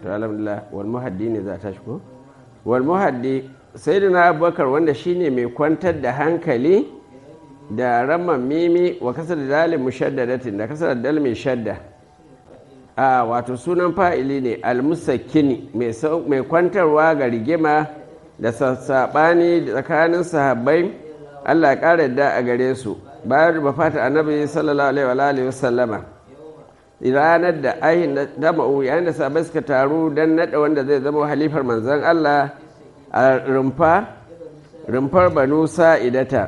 to alhamdulillah wal muhaddi ne za ta shigo wal muhaddi sayyidina abubakar wanda shine mai kwantar da hankali da raman mimi wa kasar dalil mushaddadatin da kasar dal mai shadda a wato sunan fa'ili ne almusakkini mai kwantarwa ga rigima da sassaɓani tsakanin sahabbai allah ƙara da a gare su bayan bafata annabi sallallahu alaihi wa sallama ranar da ahin dama'u yayin da sahabbai suka taru don naɗa wanda zai zama halifar manzon allah a rumfa rumfar banu sa'idata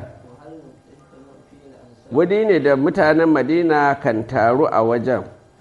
wuri ne da mutanen madina kan taru a wajen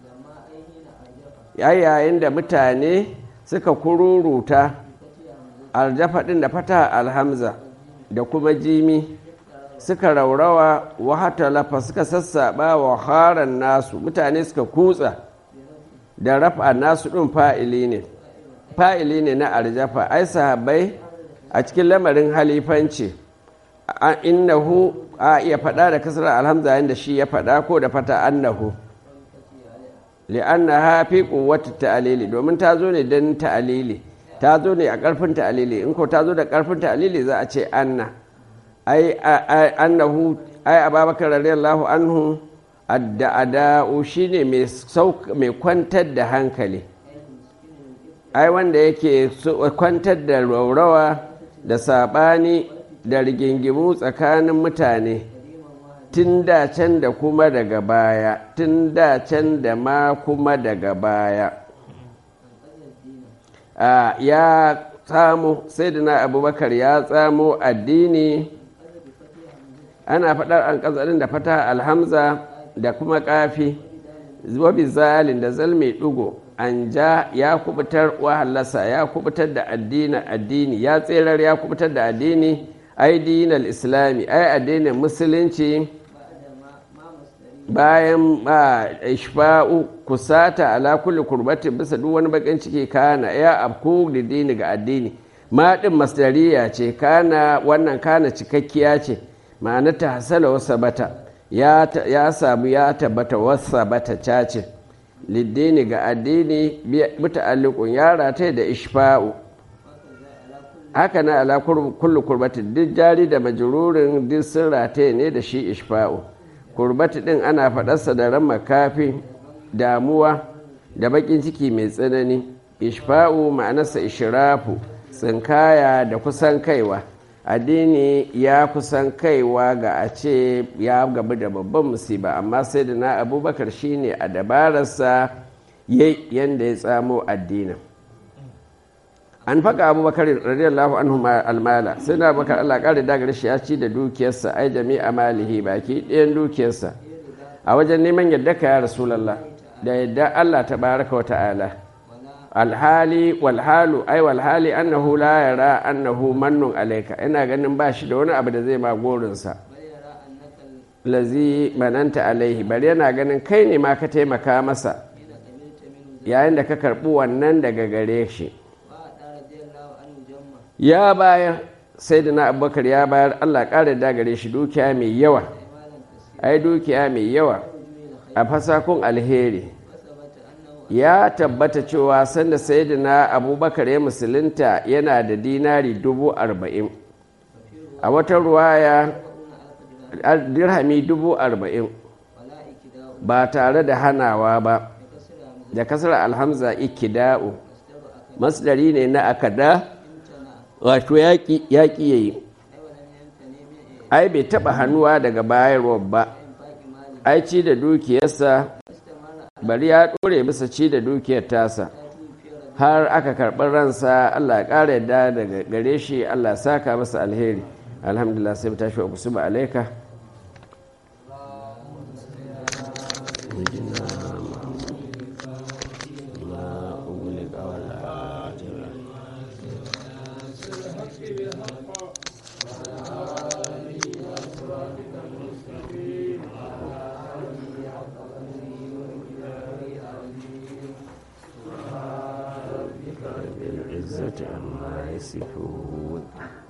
yayin da mutane suka kururuta aljafa ɗin da fata alhamza da kuma jimi suka raurawa wahata lafa suka sassaɓa wa haran nasu mutane suka kutsa da rafa nasu ɗin fa'ili ne fa'ili ne na aljafa ai sahabbai a cikin lamarin halifanci innahu a iya faɗa da kasar alhamza yadda shi ya faɗa ko da fata annahu li'anna ha fi quwwati ta'lili domin ta zo ne don ta'lili ta zo ne a ƙarfin ta'lili in ko ta zo da ƙarfin ta'lili za a ce anna ai annahu ai ababakar radiyallahu anhu adda'ada'u shine mai mai kwantar da hankali ai wanda yake kwantar da raurawa da sabani da rigingimu tsakanin mutane tun da can da kuma daga baya tun da can da ma kuma daga baya ya tsamo sai da na abubakar ya tsamo addini ana faɗar an ƙazarin da fata alhamza da kuma ƙafi wabi zalin da zalmai ɗugo an ja ya kubutar wahalasa ya kubutar da addini addini ya tserar ya kubutar da addini ai dinal islami ai addinin musulunci bayan ba ishfa'u kusata ala kulli kurbati bisa duk wani bakin ciki kana ya abku da dini ga addini ma din masdariya ce kana wannan kana cikakkiya ce ma'ana ta hasala wasa bata ya samu ya tabbata wasa bata cace liddini ga addini muta'alliqun ya rataye da ishfa'u haka na ala kullu kurbati duk jari da majrurin duk sun rataye ne da shi ishfa'u kurbati din ana faɗarsa da ran makafi damuwa da bakin ciki mai tsanani ishfa'u ma'anarsa ishirafu tsinkaya da kusan kaiwa addini ya kusan kaiwa ga a ce ya gabu da babban musiba amma sai da na abubakar shine a dabararsa yadda ya tsamo addinin an faka abubakar radiyallahu anhu almala sai na bakar allah ƙari dagar shi ya ci da dukiyarsa ai jami'a malihi baki ɗayan dukiyarsa a wajen neman yadda ka ya rasulallah da yadda allah ta baraka wa ta'ala alhali walhalu ai walhali annahu la yara annahu mannun alaika ina ganin ba shi da wani abu da zai ma gorinsa lazi mananta alaihi bari yana ganin kai ne ma ka taimaka masa yayin da ka karɓi wannan daga gare shi ya bayar sai da na abubakar ya bayar allah ƙara da gare shi dukiya mai yawa ai dukiya mai yawa a fasakun alheri ya tabbata cewa sanda sayyidina abubakar ya musulunta yana da dinari dubu arba'in a wata ruwaya dirhami dubu arba'in ba tare da hanawa ba da kasar alhamza ikida'u masdari ne na akada wato yaƙi ya yi ai bai taɓa hannuwa daga bayarwa ba ai ci da dukiyarsa bari ya ɗore bisa ci da dukiyar tasa har aka karɓar ransa allah ya ƙara yadda daga gare shi allah saka masa alheri alhamdulillah sai tashi wa kusurba alaika العزة عما يصفون